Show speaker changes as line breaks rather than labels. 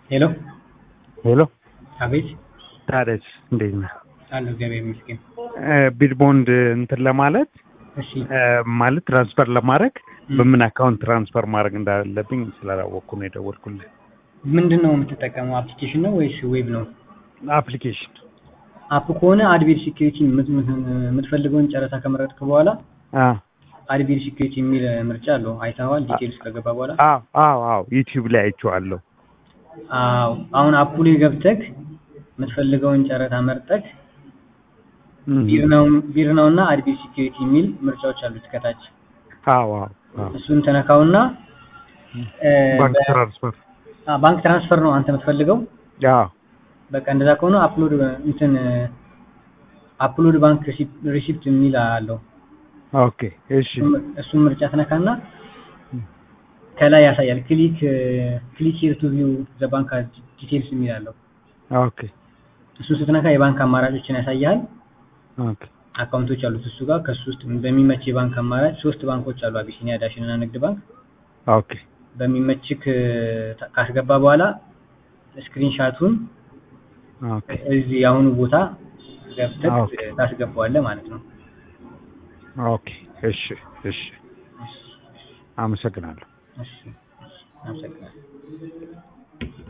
ሄሎ
ሄሎ
አቤት
ታዲያስ እንዴት ነህ?
አለሁ እግዚአብሔር ይመስገን።
ቢልቦንድ እንትን ለማለት
እሺ
ማለት ትራንስፈር ለማድረግ በምን አካውንት ትራንስፈር ማድረግ እንዳለብኝ ስላላወቅኩ ነው የደወልኩልህ።
ምንድን ነው የምትጠቀመው? አፕሊኬሽን ነው ወይስ ዌብ ነው?
አፕሊኬሽን
አፕ ከሆነ አድቬር ሴኪሪቲ የምትፈልገውን ጨረታ ከመረጥክ በኋላ አድቬር ሴኪሪቲ የሚል ምርጫ አለው። አይተኸዋል? ዲቴልስ ከገባ በኋላ
አዎ አዎ አዎ ዩቲዩብ ላይ አይቼዋለሁ።
አዎ አሁን አፑ ላይ ገብተህ የምትፈልገውን ጨረታ መርጠህ ቢር ነው እና አድቬር ሴኪሪቲ የሚል ምርጫዎች አሉት ከታች።
አዎ አዎ አዎ
እሱን ተነካውና
ባንክ ትራንስፈር
ባንክ ትራንስፈር ነው አንተ የምትፈልገው።
አዎ
በቃ እንደዛ ከሆነ አፕሎድ እንትን አፕሎድ ባንክ ሪሲፕት የሚል አለው።
ኦኬ እሺ
እሱን ምርጫ ትነካና ከላይ ያሳያል። ክሊክ ክሊክ ሂር ቱ ቪው ዘ ባንክ ዲቴልስ የሚል አለው።
ኦኬ
እሱን ስትነካ የባንክ አማራጮችን ያሳያል።
ኦኬ
አካውንቶች አሉት እሱ ጋር ከሱ ውስጥ በሚመች የባንክ አማራጭ ሶስት ባንኮች አሉ፣ አቢሲኒያ፣ ዳሽን እና ንግድ ባንክ።
ኦኬ
በሚመችክ ካስገባ በኋላ ስክሪንሻቱን
ኦኬ
እዚህ የአሁኑ ቦታ ገብተህ
ኦኬ።
ታስገባዋለህ ማለት ነው።
ኦኬ እሺ እሺ አመሰግናለሁ።
እሺ፣ እሺ፣ አመሰግናለሁ።